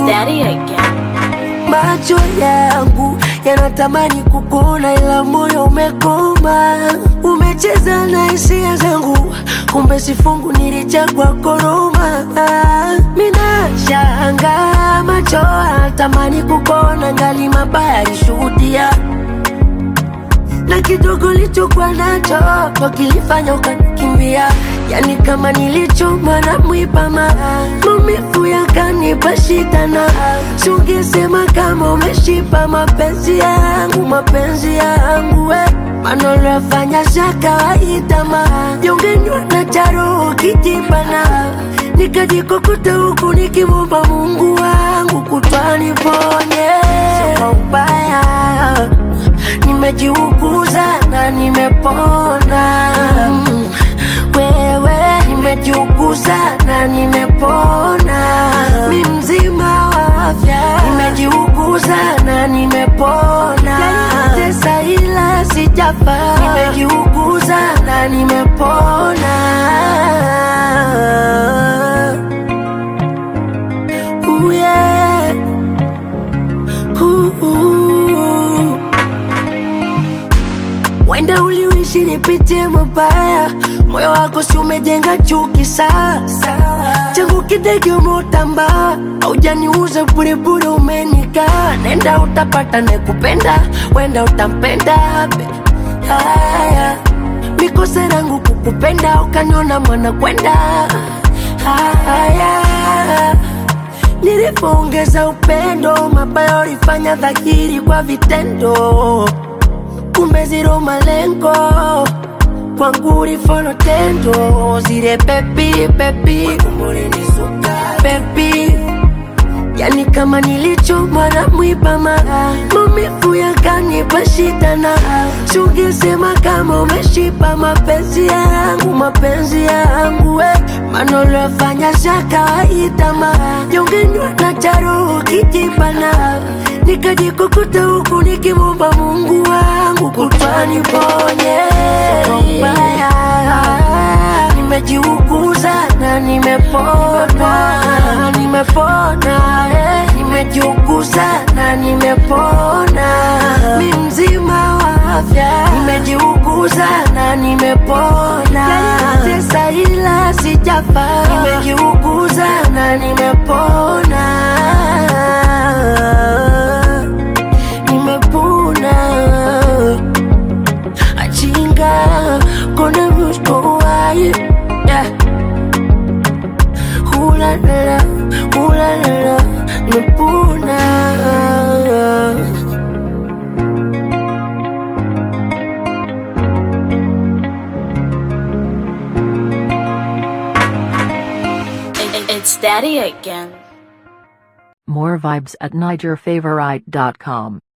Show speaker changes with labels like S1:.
S1: Daddy again.
S2: Macho yangu yanatamani kukuona, ila moyo umekoma. Umecheza na hisia zangu, kumbe sifungu nilichagua koroma. Mina shanga macho yanatamani kukuona, ngali mabaya alishuhudia na kidogo lichokuwa nacho ndo kilifanya ukanikimbia, yani kama nilichoma na mwipama, maumivu yakanipa shida, na sungesema kama umeshipa mapenzi yangu, mapenzi yangu we maneno yafanya za kawaida, ma jongenywa na charo kijibana, nikajikokota huku nikimwomba Mungu wangu kutwaniponye kwa ubaya nimejiuguza na nimepona. Mm, Wewe nimejiuguza na nimepona, mi mzima wa afya. Nimejiuguza na nimepona, tesa ila sijafa. Nimejiuguza na nimepona. Ooh, yeah. Ooh, ooh. Wenda uliishi nipitie mabaya, moyo wako si umejenga chuki sasa. Changu kidege umeutamba, haujaniuza burebure, umenika nenda utapata nekupenda, wenda utampenda be. Haya, mikosa yangu kukupenda, ukaniona mwana kwenda. Haya, nilipoongeza upendo, mabaya ulifanya dhahiri kwa vitendo kumbe zero malengo kwangu ulifolo tendo zile pepi pepi pepi yani kama nilichomwa na mwipama maumivu yakanipa shida na sungesema kama umeshipa mapenzi yangu mapenzi yangu we maneno yafanya za kawaida ma jongenywa na charo kijibana nikajikukuta huku nikimwomba Mungu wangu kutwaniponye mbaya nimejiuguza na nimepona nimepona eh. nimejiuguza na nimepona mi mzima wa afya nimejiuguza na nimepona tesa ila sijafa nimejiuguza na nimepona nimepona achinga kona muskowaye yeah. hulalala hulalala nimepona
S1: It- it- It's Daddy again.
S3: More vibes at NigerFavorite.com.